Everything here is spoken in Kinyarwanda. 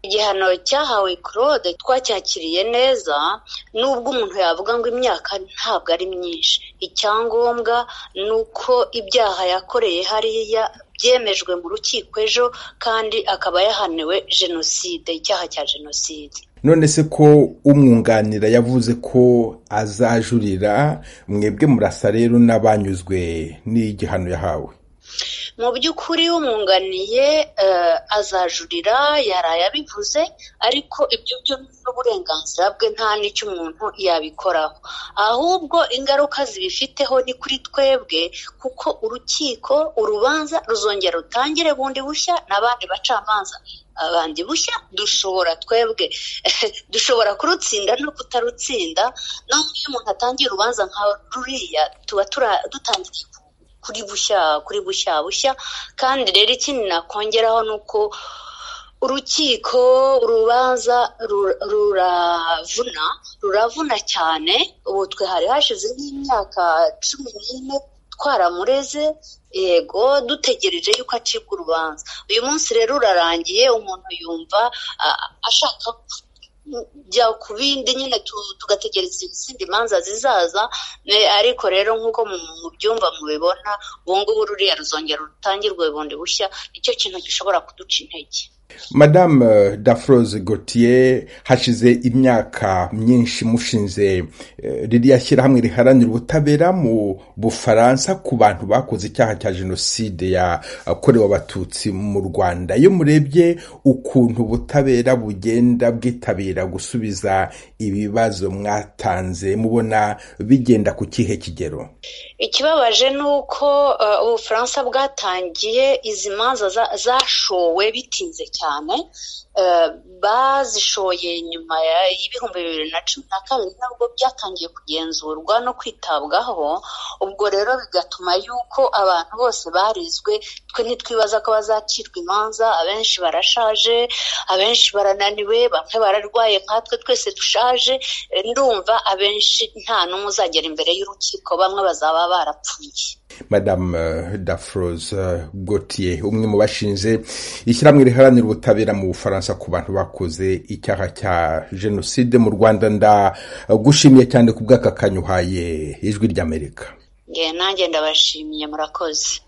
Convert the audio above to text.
igihano cyahawe Claude twacyakiriye neza nubwo umuntu yavuga ngo imyaka ntabwo ari myinshi icyangombwa ni uko ibyaha yakoreye hariya byemejwe mu rukiko ejo kandi akaba yahaniwe jenoside icyaha cya jenoside none se ko umwunganira yavuze ko azajurira mwebwe murasa rero n'abanyuzwe n'igihano yahawe mu by'ukuri umwunganiye azajurira yaraye abivuze ariko ibyo byo ni uburenganzira bwe nta n'icyo umuntu yabikoraho ahubwo ingaruka zibifiteho ni kuri twebwe kuko urukiko urubanza ruzongera rutangire bundi bushya n'abandi bacamanza abandi bushya dushobora twebwe dushobora kurutsinda no kutarutsinda naho iyo umuntu atangiye urubanza nka ruriya tuba dutangiye kuri bushya kuri bushya bushya kandi rero ikindi nakongeraho ni uko urukiko urubanza ruravuna ruravuna cyane ubu twe hari hashize nk'imyaka cumi n'ine twaramureze yego dutegereje yuko acibwa urubanza uyu munsi rero urarangiye umuntu yumva ashaka kujya ku bindi nyine tugategereza izindi manza zizaza ariko rero nk'uko mu byumba mubibona ubu ngubu ruriya ruzongera rutangirwe bundi bushya nicyo kintu gishobora kuduca intege madame dafroze gautier hashize imyaka myinshi mushinze ririya shyirahamwe riharanira ubutabera mu bufaransa ku bantu bakoze icyaha cya jenoside yakorewe abatutsi mu rwanda iyo murebye ukuntu ubutabera bugenda bwitabira gusubiza ibibazo mwatanze mubona bigenda ku kihe kigero ikibabaje ni uko ubufaransa bwatangiye izi manza zashowe bitinze cyane cyane bazishoye nyuma y'ibihumbi bibiri na cumi na kabiri nabwo byatangiye kugenzurwa no kwitabwaho ubwo rero bigatuma yuko abantu bose barizwe twe ntitwibaza ko bazacirwa imanza abenshi barashaje abenshi barananiwe bamwe bararwaye nkatwe twese dushaje ndumva abenshi nta n'umwe uzagera imbere y'urukiko bamwe bazaba barapfuye madame dafroze gautier umwe mu bashinze ishyirahamwe riharanira ubutabera mu bufaransa ku bantu bakoze icyaha cya jenoside mu rwanda ndagushimiye cyane ku bw'aka kanya uhaye ijwi ry'amerika nanjye ndabashimiye murakoze